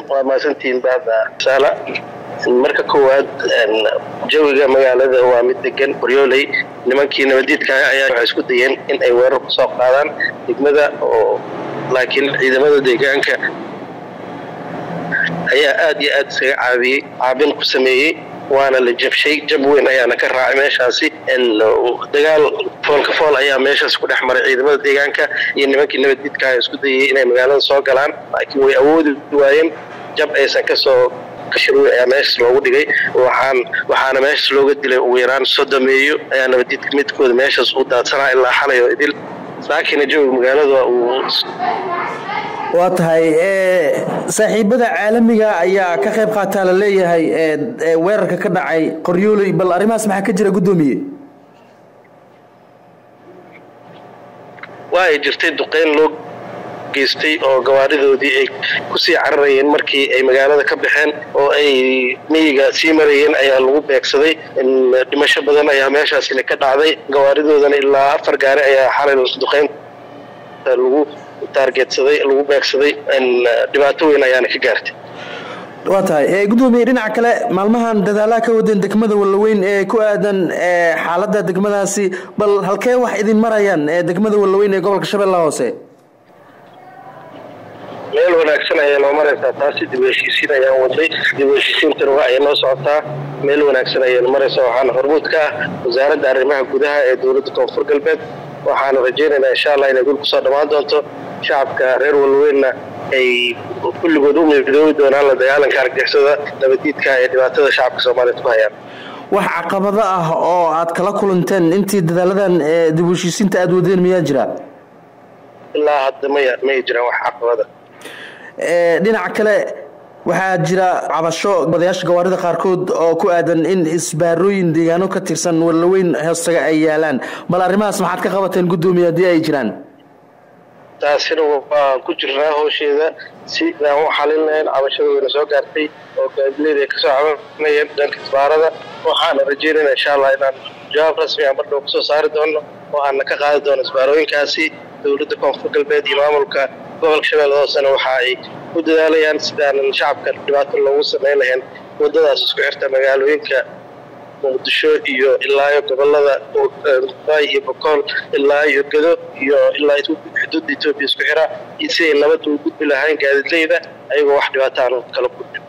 waa mahadsantihiin baada saala marka koowaad jawiga magaalada waa mid degan qoryooley nimankii nabadiidka ayaa waxay isku dayeen in ay weerar kusoo qaadaan degmada oo laakiin ciidamada deegaanka ayaa aad iyo aad isaga caabiyey caabin ku sameeyey waana la jabshay jab weyn ayaana ka raacay meeshaasi dagaal foolka fool ayaa meeshaas ku dhex maray ciidamada deegaanka iyo nimankii nabaddiidka isku dayay inay magaalada soo galaan laakiin way awoodi waayeen jab aysan kasoo kashiruy ayaa meeshaas loogu dhigay waxaan waxaana meeshaas looga dilay ugu yaraan sodomeeyo ayaa nabaddiidka midkooda meeshaas u daadsanaa ilaa xalay oo idil saakina jawiga magaalada uu waa tahay saaxiibada caalamiga ayaa ka qayb qaataa la leeyahay weerarka ka dhacay qoryooley bal arrimahaas maxaa ka jira guddoomiye waa ay jirtay duqeyn loo geystay oo gawaaridoodii ay kusii cararayeen markii ay magaalada ka baxeen oo ay miyiga sii marayeen ayaa lagu beegsaday dhimasho badan ayaa meeshaasina ka dhacday gawaaridoodana ilaa afar gaari ayaa xalay duqeyn lagu taargetsaday lagu beegsaday dhibaato weyn ayaana ka gaartay waa tahay guddoomiye dhinaca kale maalmahan dadaalaha ka wadeen degmada wallaweyn ee ku aadan xaaladda degmadaasi bal halkee wax idin marayaan degmada wallaweyn ee gobolka shabeellaha hoose meel wanaagsan ayay noo maraysaa taasi dib u heshiisiin ayaan waday dib u heshiisiintana waa ay noo socotaa meel wanaagsan ayay maraysaa waxaana hormuud ka ah wasaaradda arrimaha gudaha ee dowladda koonfur galbeed waxaana rajaynaynaa insha allah inay gul kusoo dhammaan doonto shacabka reer walweynna ay kulligood u midoobi doonaan la dagaalanka argixisada nabadiidka ee dhibaatada shacabka soomaaliyeed ku hayaan wax caqabado ah oo aad kala kulanteen intii dadaaladan dib u heshiisiinta aada wadeen miyaa jira ilaa hadda maya may jiraan wax caqabada dhinaca kale waxaa jira cabasho odayaasha gawaarida qaarkood oo ku aadan in isbaarooyin deegaano ka tirsan wallaweyn hoostaga ay yaalaan bal arrimahaas maxaad ka qabateen guddoomiye haddii ay jiraan taasina waan ku jirnaa howsheeda si aan u xalin lahayn cabashada wayna soo gaartay oo gaadileeda ay kasoo cabanayeen dhanka isbaarada waxaana rajeynayna insha allah inaan jawaab rasmi aan bardhow kusoo saari doono oo aana ka qaadi doono isbaarooyinkaasi dowladda koonfur galbeed iyo maamulka gobolka shabeellada hoosena waxa ay ku dadaalayaan sidaanan shacabka dhibaato loogu samayn lahayn wadadaas isku xirta magaalooyinka muqdisho iyo ilaayo gobolada bay iyo bokool ilaa iyo gedo iyo ilaa xuduudda etoobiya isku xira si ay nabad ugu gudbi lahayn gaadiidleyda ayagoo wax dhibaato aan kala gudbin